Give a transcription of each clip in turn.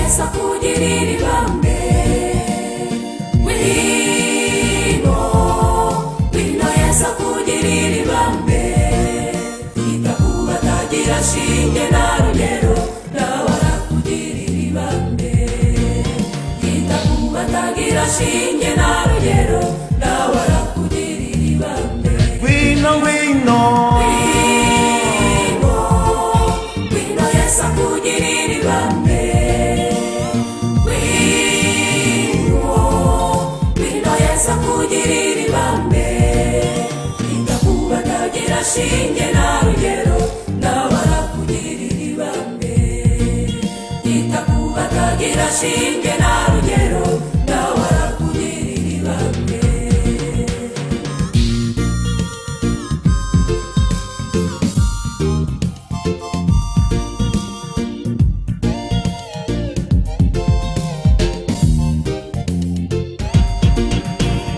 kugirira ibambe wino wino yesa kugirira ibambe ita ku batagira shinge na rugero nawe arakugirira ibambe ita ku batagira shinge na rugero nawe arakugirira ibambe Wino, wino, wino wino yesa kugirira ibambe wino wino yesa kugirira ibambe itakuba tagira shinge na rugero nabara kugirira ibambe itakuba tagira shinge na rugero nabara kugirira ibambe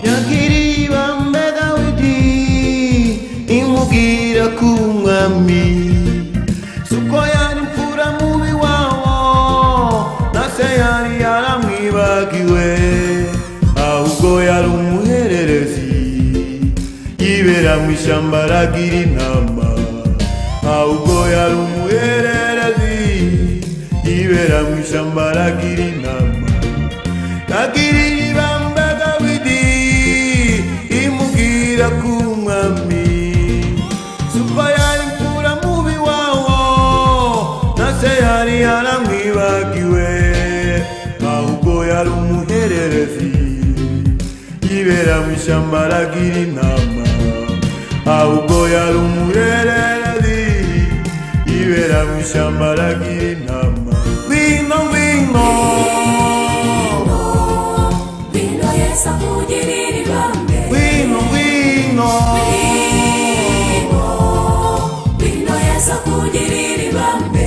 yagiriye ibambe dawidi imubwira ko uri umwami si uko yari imfura mubi wawo na se yari yaramwibagiwe ahubwo yari umuhererezi yibera mu ishyamba aragira intama ahubwo yari umuhererezi yibera mu ishyamba aragira intama agirira ibamba dawidi imubwira ku mwami suko yari mfura mubi wawo na se yari yaramwibagiwe ahubwo yari umuhererezi yibera mu ishyamba aragira intama ahubwo yari umuhererezi yibera mu ishyamba aragira intama wino wino Vino yesa kugirira ibambe Wino, wino, Vino Vino yesa kugirira ibambe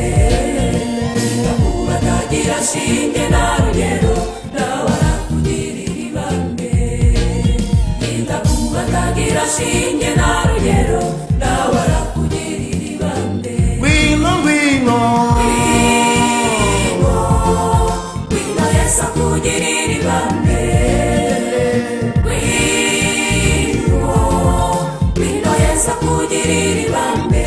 Itakuba tagira shinge na rugero Ndabara kugirira ibambe Itakuba tagira shinge na rugero Ndabara kugirira ibambe wino, wino, Vino Vino yesa kugirira ibambe Wino, wino yesa kugirira ibambe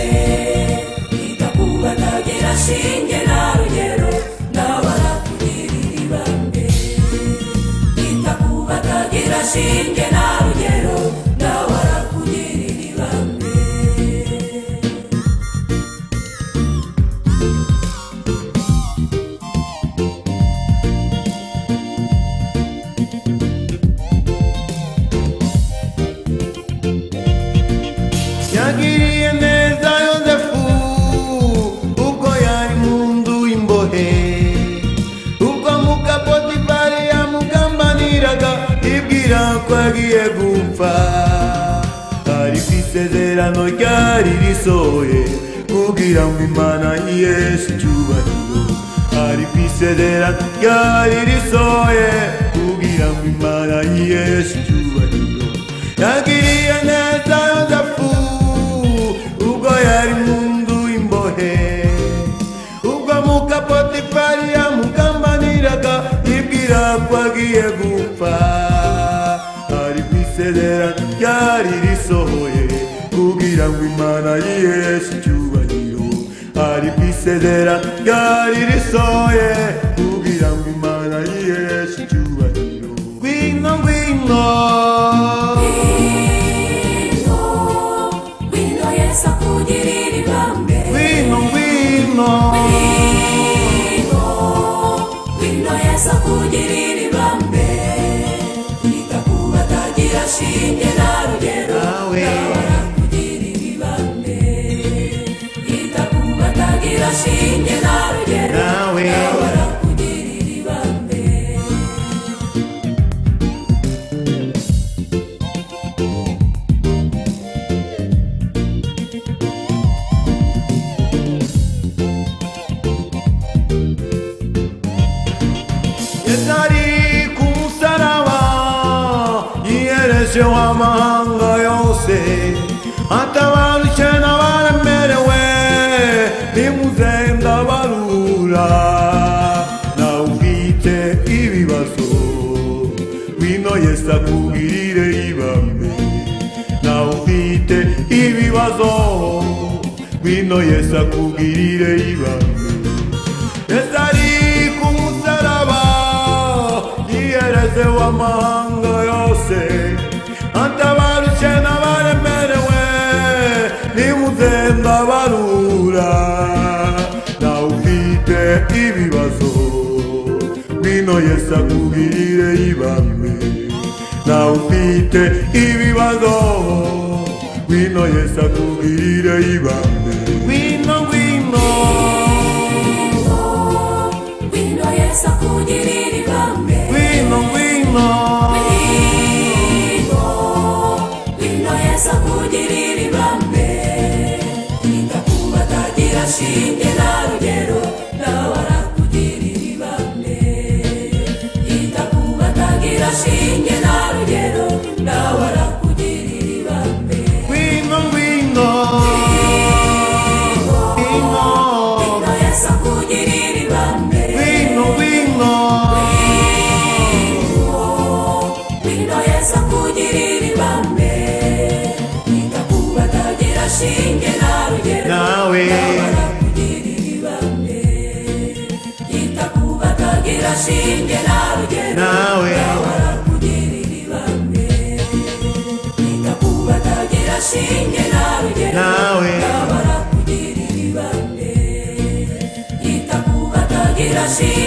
itakuba ntagira shinge na rugero ntabara kugirira ibambe itakuba ntagira shinge na rugero ntabara kugirira ibambe yagiriye neza yosefu ubwo yari mu nzu y'imbohe ubwo muka potifari yamugambaniraga ibwira ko agiye gupfa ariko isezerano ryari risohoye kugira ngo imana yiheshe icyubahiro ariko isezerano ryari risohoye kugira ngo imana yiheshe icyubahiro yagiriye neza yosefu ubwo yari mu nzu y'imbohe ubwo muka potifari yamugambaniraga ibwira ko agiye gupfa ariko isezerano ryari risohoye kugira ngo imana yiheshe icyubahiro ariko isezerano ryari risohoye kugira ngo imana yiheshe icyubahiro ngwino ngwino wino wino yesa kugirira ibambe Wino, wino, Wino, wino yesa kugirira ibambe itakuba tagira shinge na rugero Nawe. nabara kugirira ibambe itakuba tagira shinge na rugero Nawe. nabara kugirira ibambe yari ku musaraba yiherejeho amahanga yose atabarutse n'abaremerewe nimuze ndabarura nawe ubwite neza kugirire ibambe nawe ufite ibibazo ngwino yesu akugirire ibambe yesu ari ku musaraba yihereze w'amahanga yose atabaruke n'abaremerewe nimuze ndabarura nawe ufite ibibazo ngwino yesu akugirire ibambe nawe ufite ibibazo ngwino yesu akugirire ibambe ngwino ngwino Wino Yesu akugirire ibambe. Wino, wino, Wino, wino Yesu akugirire ibambe. Indakuba atagira shinge na rugero, nawe arakugirira ibambe. Indakuba atagira shinge na rugero, nawe arakugirira ibambe. wino, wino, wino, Wino Yesu akugirire ibambe. wino, wino, Wino Yesu akugirire ibambe. Indakuba atagira shinge na rugero, nawe nawe nawe Shinge